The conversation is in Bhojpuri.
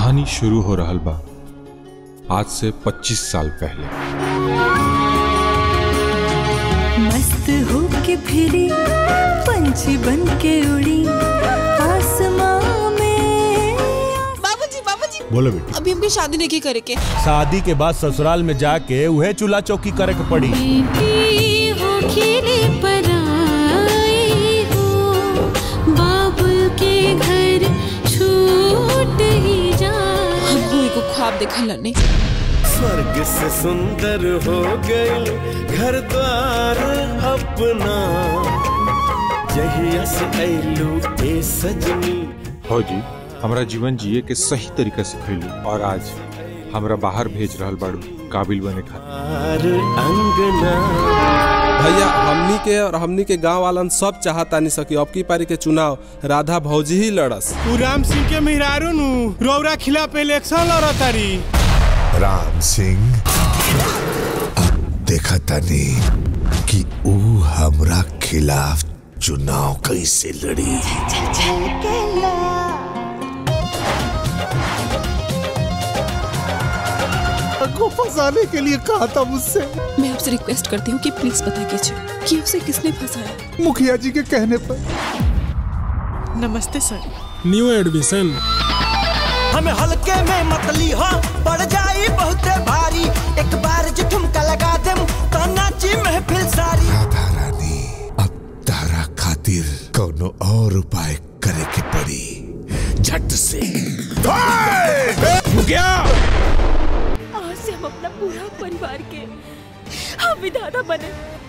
कहानी शुरू हो रहल बा आज से 25 साल पहले मस्त होके फिरी पंछी बन के उड़ी आसमां में बाबूजी बाबूजी बोलो बेटी अभी हमके शादी नहीं की करे के शादी के बाद ससुराल में जाके उहे चूल्हा चौकी करे के पड़ी बेटी हो खेले पर आई हो बाबुल के घर छूट ही जा हमको एगो ख्वाब देखल नहीं स्वर्ग से सुंदर हो गई घर द्वार अपना जहिया से ऐलू ए सजनी हो जी हमरा जीवन जिए के सही तरीका से खैली और आज हमरा बाहर भेज रहल बाड़ू काबिल बने खातिर आर अंगना भैया हमनी के और हमनी के गांव वालन सब चाहतानी सकी अब की पारी के चुनाव राधा भौजी ही लड़स उ राम सिंह के मेहरारू नु रौरा खिलाफ इलेक्शन लड़तारी राम सिंह अब देखा तनी कि ऊ हमरा खिलाफ चुनाव कैसे लड़ी को फंसाने के लिए कहा था मुझसे मैं आपसे रिक्वेस्ट करती हूँ कि प्लीज पता कीजिए कि उसे किसने फंसाया मुखिया जी के कहने पर नमस्ते सर न्यू एडमिशन हमें हल्के में मतली हो पड़ जाई बहुते भारी एक बार जो ठुमका लगा देम तो नाची महफिल सारी राधा रानी अब तारा खातिर कोनो और उपाय करे के पड़ी झट से आज से हम अपना पूरा परिवार के हम विधाता बने